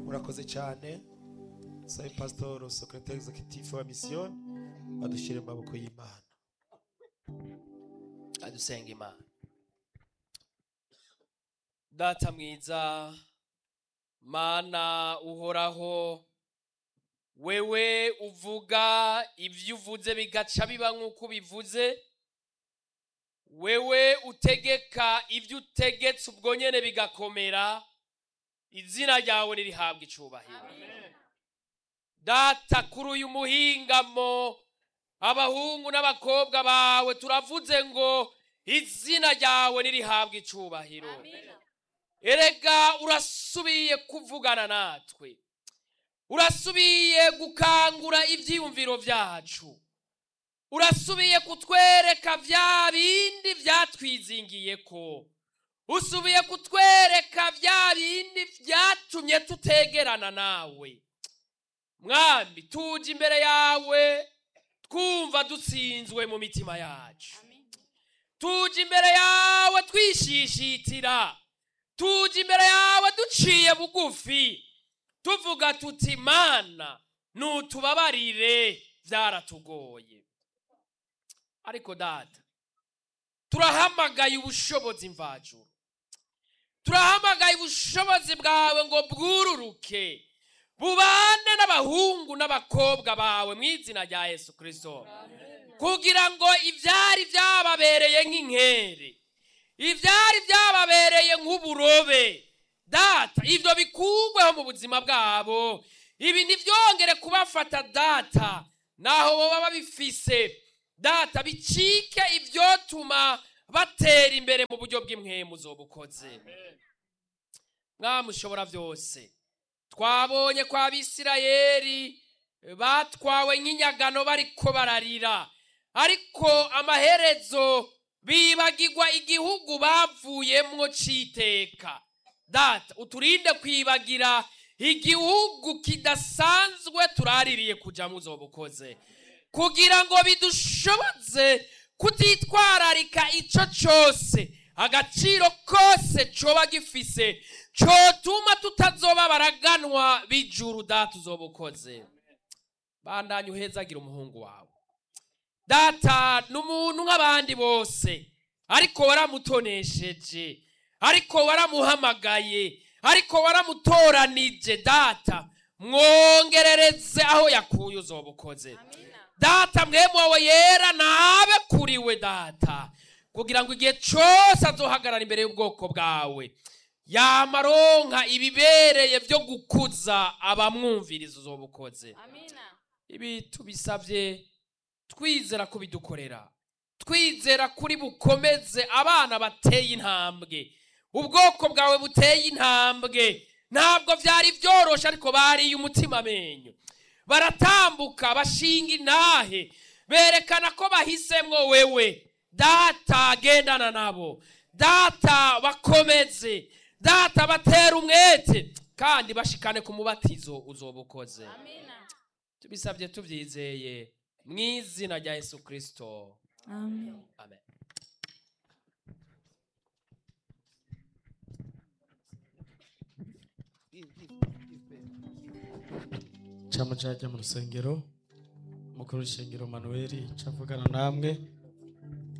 murakoze cyane sayi pasitoro sekretari egizekitifu wa misiyoni adushyire mu maboko y'imana adusenga imana data mwiza mana uhoraho wewe uvuga ibyo uvuze bigaca biba nk'uko ubivuze wewe utegeka ibyo utegetse ubwo nyine bigakomera izina ryawe ririhabwa icyubahiro data kuri uyu muhingamo abahungu n'abakobwa bawe turavuze ngo izina ryawe ririhabwa icyubahiro erega urasubiye kuvugana natwe urasubiye gukangura ibyiyumviro byacu urasubiye kutwereka bya bindi byatwizingiye ko usubiye kutwereka bya bindi byatumye tutegerana nawe mwami tujya imbere yawe twumva dutsinzwe mu mitima yacu tujya imbere yawe twishishitira tujya imbere yawe duciye bugufi tuvuga tuti mana ntutubabarire byaratugoye ariko data turahamagaye ubushobozi mvajuru turahamagaye ubushobozi bwawe ngo bwururuke bubane n'abahungu n'abakobwa bawe mu izina rya yesu kirisito kugira ngo ibyari byababereye nk'inkere ibyari byababereye nk'uburobe data ibyo bikugweho mu buzima bwabo ibi ntibyongere kubafata data naho bo baba bifise data bicike ibyotuma batera imbere mu buryo bw'imwemu zo bukoze mwamushobora byose twabonye kwa abisirayeri batwawe nk'inyagano bariko bararira ariko amaherezo bibagirwa igihugu bavuyemo cyiteka data uturinde kwibagira igihugu kidasanzwe turaririye kujya mu zo bukoze kugira ngo bidushoboze kutitwararika icyo cyose agaciro kose coba gifise cotuma tutazoba baraganwa bijuru data uzoba ukoze bandanye uhezagira umuhungu wawe data ni umuntu nk'abandi bose ariko waramutonesheje ariko waramuhamagaye ariko waramutoranije data mwongerereze aho yakuye uzoba ukoze data mwemu wawe yera nabe kuriwe data kugira ngo igihe cyose azohagarara imbere y'ubwoko bwawe yamaronka ibibereye byo gukuza abamwumviriza uzo bukoze ibi tubisabye twizera kubidukorera twizera kuri bukomeze abana bateye intambwe ubwoko bwawe buteye intambwe ntabwo byari byoroshye ariko bariye umutima amenyo baratambuka bashinga intahe berekana ko bahisemo wewe data gendana nabo data bakomeze data batera umwete kandi bashikane ku mubatizo uzoba ukoze tubisabye tubyizeye mu izina rya yesu kirisito amen camuca ajya mu rusengero mukuru w'urusengero manuweli cavugana namwe